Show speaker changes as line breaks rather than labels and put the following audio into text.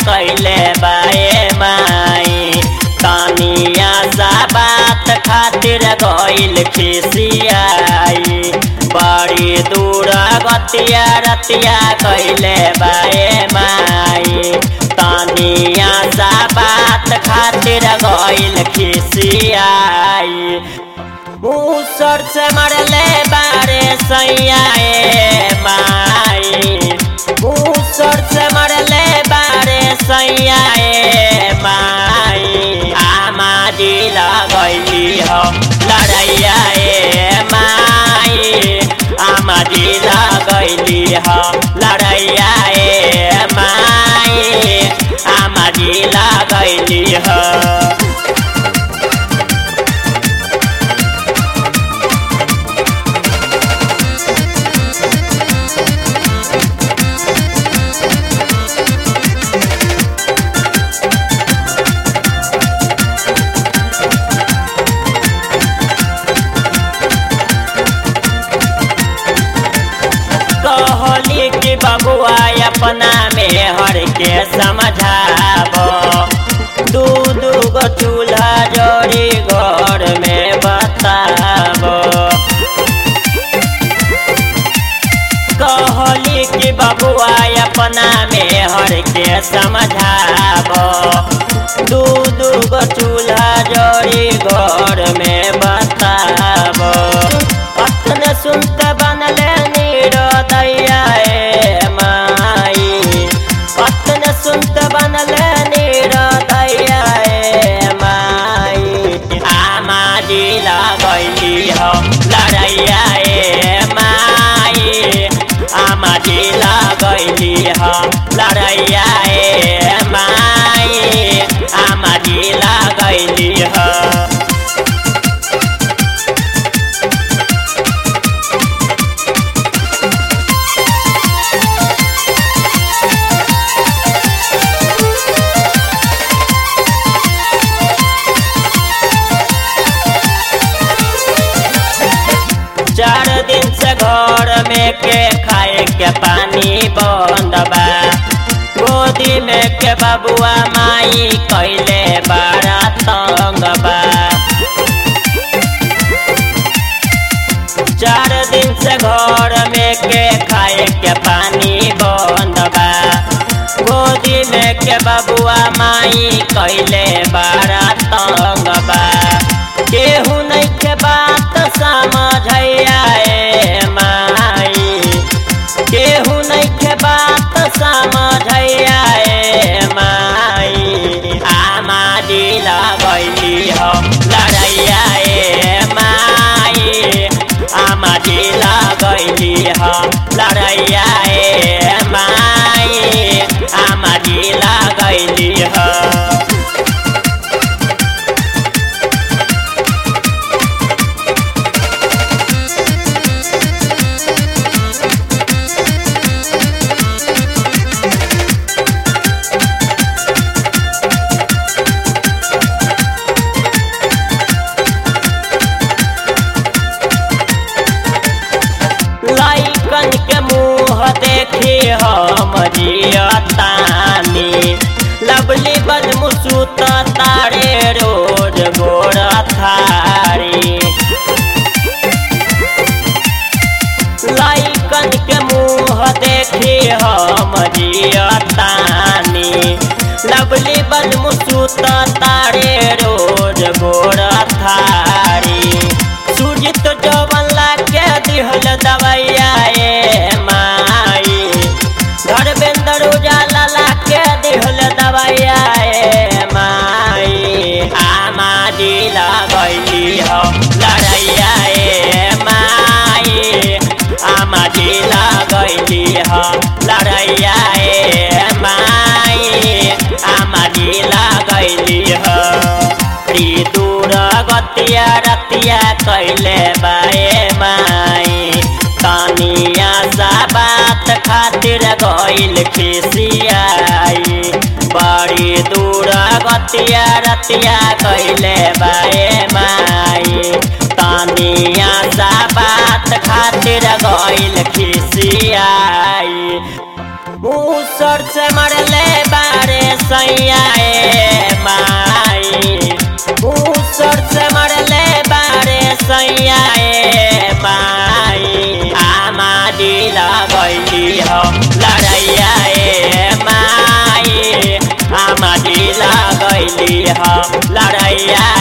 कैले बाए माई तानिया सा बात खातिर गइल खिसियाई बड़ी दूर गतिया रतिया कैले बाए माई तानिया सा बात खातिर गइल खिसियाई मूसर से मरले बारे सैयाए माई मूसर से मरले बारे सैयाए माई आमा जी लगैली हो लड़ैया ए माई आमा जी लगैली हो लड़ैया ए माई आमा जी लगैली हो कहली कि बबुआ अपना में हर के समझाबो दू दू गो चूल्हा जोड़ी घर में बताबो कहली कि बबुआ अपना में हर के समझाबो दू दू गो चूल्हा जोड़ी घर में बताबो अपने सुनते बनले नीरोदैया ए माई अपने सुनते बनले नीरोदैया ए माई आमा जी लगैली हो लड़ैया ए माई आमा जी लगैली हो लड़ैया ए माई आमा जी लगैली हो चार दिन से घर में के खाए के पानी बंद बा गोदी में के बबुआ माई कैले बड़ा तंग बा चार दिन से घर में के खाए के पानी बंद बा गोदी में के बबुआ माई कैले बड़ा तंग बा केहू नहीं के बात समझैया ए माई केहू नहीं के बात समझैया ए माई आमा जी लगैली हो लड़ैया ए माई आमा जी लगैली हो लड़ैया ए माई आमा जी लगैली हो लाइकन के मुँह देखी हम जियतानी लवली बद मुसूत तारे रोज गोर थारी लाइकन के मुँह देखी हम जियतानी लवली बद मुसूत तारे रोज गोर थारी सुजित जवन लाके दिहल दवैया ए माई धर्मेंद्र उजाला लाके दिहल दवैया ए माई आमा जी लगैली हो लड़ैया ए माई आमा जी लगैली हो लड़ैया ए माई आमा जी लगैली हो री दूर गतिया रतिया कैले बाए माई तानिया सा बात खातिर गइल खिसियाई बड़ी दूर गतिया रतिया कैले बाए माई तानिया सा बात खातिर गइल खिसियाई मूसर से मरले बारे सैया ए माई मूसर से मरले बारे सैया ए माई आमा दिल गैली हो लड़ैया ए माई आमा दिल गैली हो लड़ैया